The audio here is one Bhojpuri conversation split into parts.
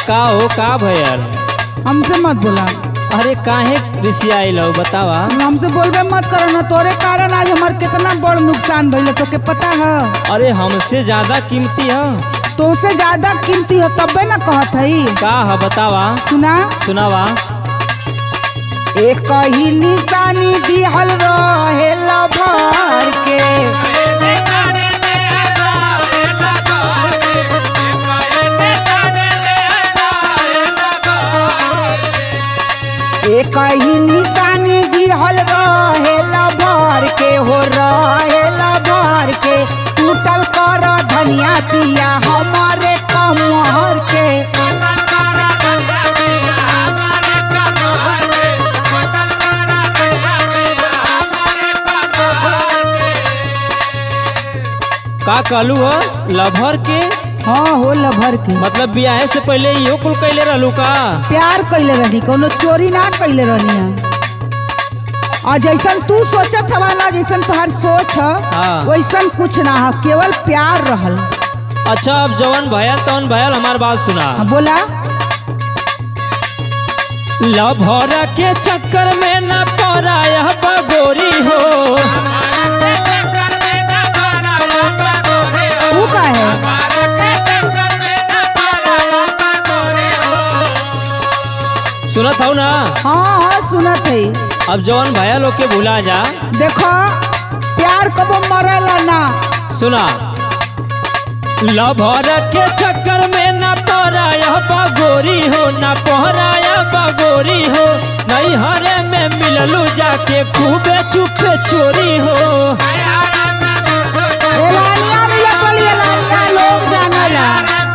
का हो का भयल हमसे मत बोला अरे काहे रिसियाइल हो बतावा हमसे बोलबे मत करो ना तोरे कारण आज हमार कितना बड़ नुकसान भइल तोके पता है अरे हमसे ज्यादा कीमती है तो से ज्यादा कीमती हो तबे ना कहत हई का है बतावा सुना सुनावा एक ही निशानी दिहल रहे भर के एक ही निशानी दिहल रहे भर के हो रहे भर के टूटल कर धनिया दिया हमारे कमर के का कहलू हो लभर के हाँ हो लभर के मतलब बियाहे से पहले इहो कुल कैले रहलू का प्यार कैले रहनी कोनो चोरी ना कैले रहनी है और जैसन तू सोचत हवा ना जैसन तुम्हार सोच है हाँ। वैसन कुछ ना है केवल प्यार रहल अच्छा अब जवन भयल तवन भयल हमार बात सुना हाँ, बोला लभर के चक्कर में न पराया बगोरी हो तू का है सुनत हो ना हाँ हाँ सुनत है अब जवन भयल होके भुला जा देखो प्यार कबो मरेला ना सुना लभर के चक्कर में न पराया बगोरी हो न पहराया बगोरी हो नहीं हरे में मिललू जाके खूबे चुपे चोरी हो एलानिया मिला पड़ी एलानिया लोग जानेला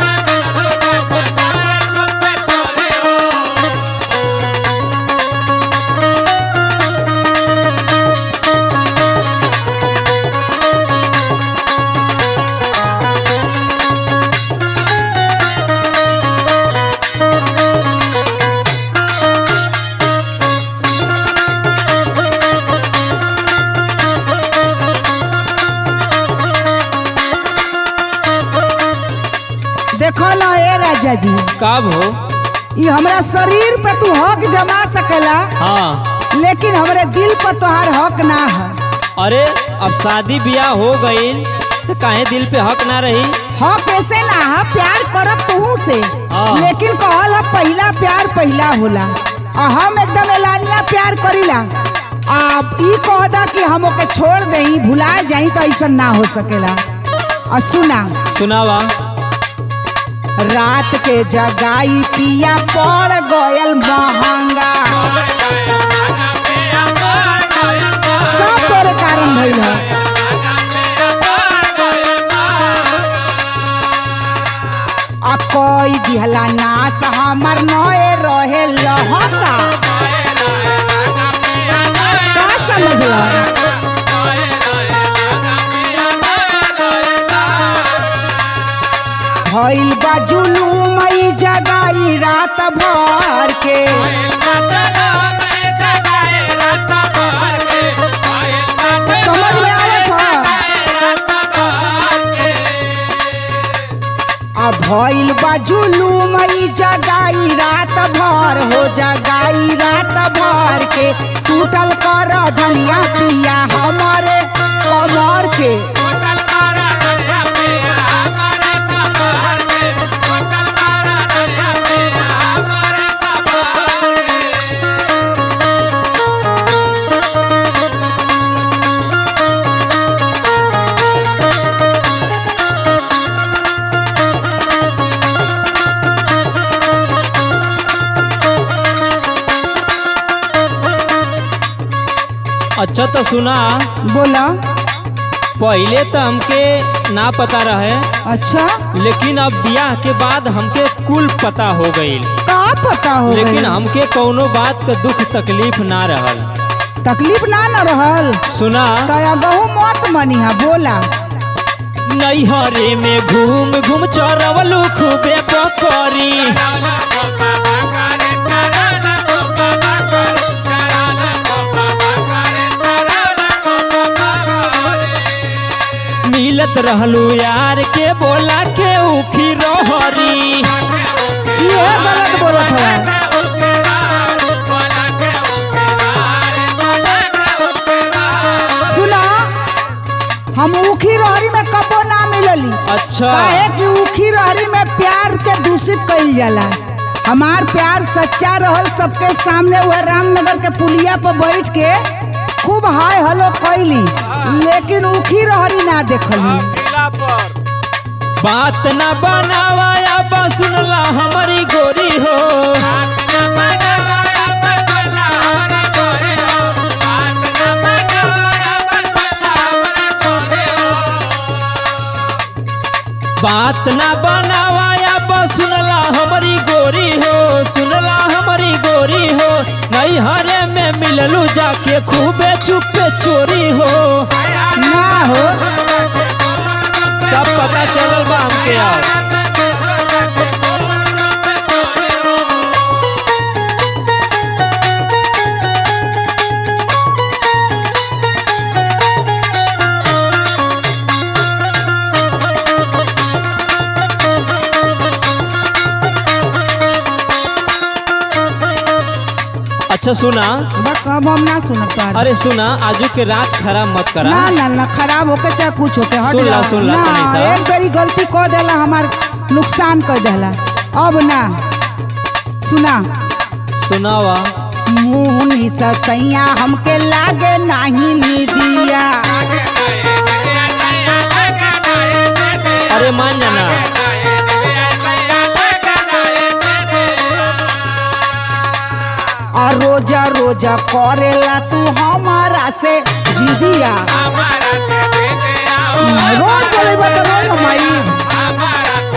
देखो ना ए राजा जी कब हो ये हमरा शरीर पे तू हक जमा सकेला हाँ लेकिन हमरे दिल पर तोहार हक ना है अरे अब शादी ब्याह हो गई तो काहे दिल पे हक ना रही हक ऐसे ना है प्यार करब तू से हाँ। लेकिन कहल है पहला प्यार पहला होला और हम एकदम एलानिया प्यार करीला आप ई कहदा कि हम ओके छोड़ देई भुला जाई तो ऐसा ना हो सकेला और सुना सुनावा रात के जगाई पिया पड़ गयल महंगा सब तोरे कारण भइल है आ कोई दिहला नास हमर नए रहे लहका का समझला भइल बा जुलूम ई जगाई रात भर के समझ में आवत ह आ भइल बा जुलूम ई जगाई रात भर हो जगाई रात भर के टूटल कर धनिया पिया हमारे कमर के अच्छा तो सुना बोला पहले तो हमके ना पता रहे अच्छा लेकिन अब ब्याह के बाद हमके कुल पता हो गई का पता हो लेकिन गइल? हमके कौनो बात का दुख तकलीफ ना रहल तकलीफ ना न रहल सुना तया गहू मत मनिहा बोला नैहरे में घूम घूम चरवलू खूबे पकड़ी मिलत रहलू यार के बोला के उखी रहरी ये है गलत बोलत है सुना हम ऊखी रहरी में कबो ना मिलली अच्छा काहे कि ऊखी रहरी में प्यार के दूषित कइल जाला हमार प्यार सच्चा रहल सबके सामने वह रामनगर के पुलिया पर बैठ के खूब हाय हलो कैली लेकिन ऊखी रहरी ना देखली बात न बनावाया बा सुनला हमारी गोरी हो बात न बनावाया बा सुनला हमारी गोरी हो सुनला हमारी गोरी हो नहीं हरे में मिललू जाके खूबे चुपे चोरी हो ना हो सब पता चलल बा हमके आओ अच्छा सुना बा कब हम ना सुनत पार अरे सुना आजू के रात खराब मत करा ना ना ना खराब होके चाहे कुछ होके हट सुन ला, जाओ। सुन ला ना, तनी सा। एक बारी गलती कर देला हमार नुकसान कर देला अब ना सुना सुनावा मुंह सैया हमके लागे नाही निदिया अरे मान जाना और रोजा रोजा करेला तू हमारा से जिदिया रोज बोलेबा तो रोज हम आई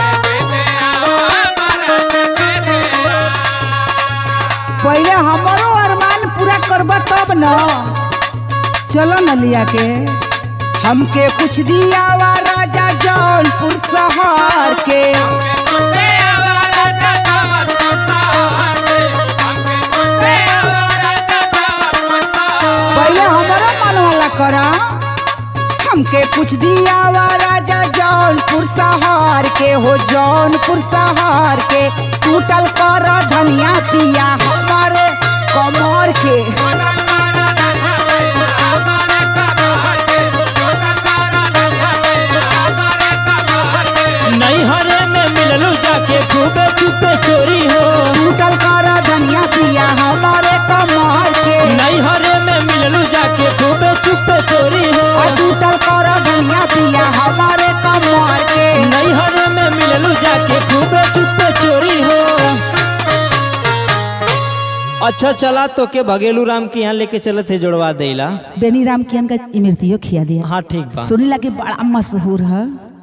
पहले हमारो अरमान पूरा करबा तब न चलो न लिया के हमके कुछ दिया वा राजा जौनपुर शहर के पहले हमारा मन वाला करा हमके कुछ दिया वा राजा जौनपुर शहर के हो जौनपुर शहर के टूटल कर धनिया पिया हमारे कमर के नहीं हरे में मिललू जाके खूबे चुपे चोरी हो टूटल कर धनिया पिया हमारे कमर के नहीं हरे में मिललू जाके खूबे चुपे चोरी हो और टूटल कर धनिया पिया हमारे कमर के नहीं हरे में मिललू जाके खूबे चुपे चोरी हो अच्छा चला तो के भगेलू राम के यहाँ लेके चलत है जोड़वा देला बेनी राम कियन का इमरतियो खिया दिया हाँ ठीक बा सुनीला कि बड़ा मशहूर है